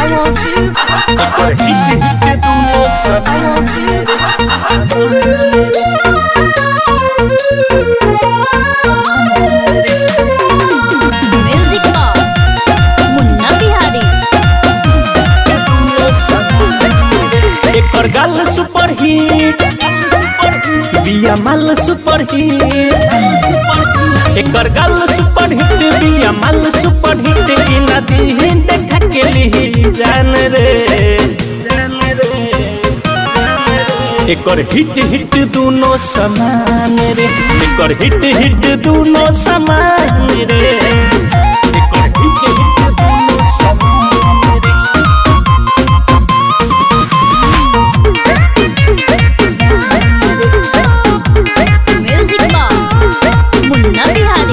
want you. एकर hit hit दुनो I want you. Music Box. Munna Bihari एकर गाल सुपर हिट बिया माल सुपर हिट एकर गाल सुपर हिट बिया माल सुपर हिट ई नदी देखा के ली जान रे एकर हिट हिट दुनो समान रे एकर हिट हिट दुनो समान रे एकर हिट हिट दुनो समान रे Music Box. मुन्ना बिहारी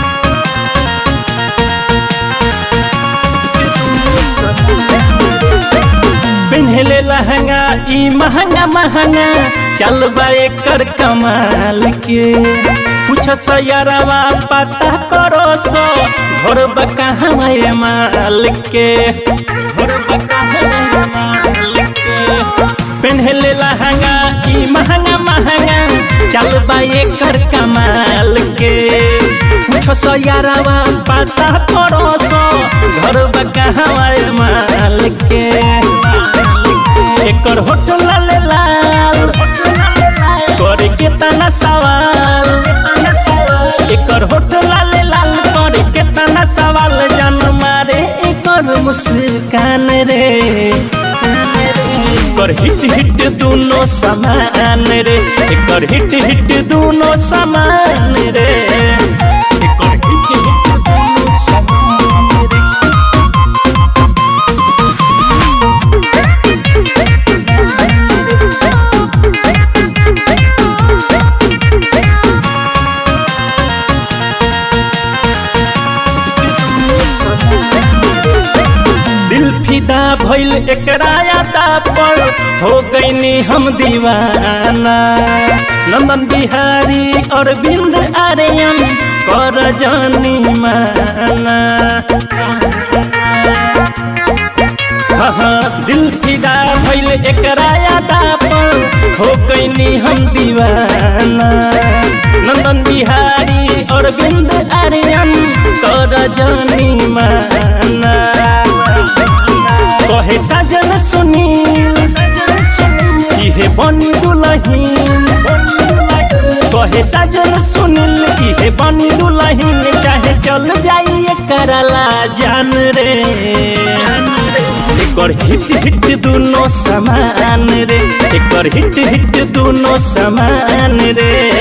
पिन्हले लहंगा ई महंगा महंगा चल बा एकर कमाल के कुछ सयरवा पता करो सो घर बकहवा ये माल के घर बकहवा ये माल के पिन्हले लहंगा ई महंगा महंगा चल बा एकर कमाल के कुछ सयरवा पता करो सो घर बकहवा ये माल के एकर होटल लाल लाल करे के तना सवाल एकर होटल लाल लाल करे के तना सवाल जन मारे एकर मुस्कान रे एकर हिट हिट दुनो समान रे एकर हिट हिट दुनो समान रे एकर हिट हिट दुनो समान रे दिल फिदा भइल एकरा यादा पर हो गईनी हम दीवाना नंदन बिहारी और बिंद आर्यन कर जानी माना हाँ हाँ, दिल फिदा भइल एकरा यादा पर हो गईनी हम दीवाना नंदन बिहारी और बिंद आर्यन कर जानी माना कहे साजन सुनील इहे बनी दुलहीन कहे साजन सुनील इहे बनी दुलहीन चाहे चल जाइए करला जान रे एकर हिट हिट दुनो समान रे एकर हिट हिट दुनो समान रे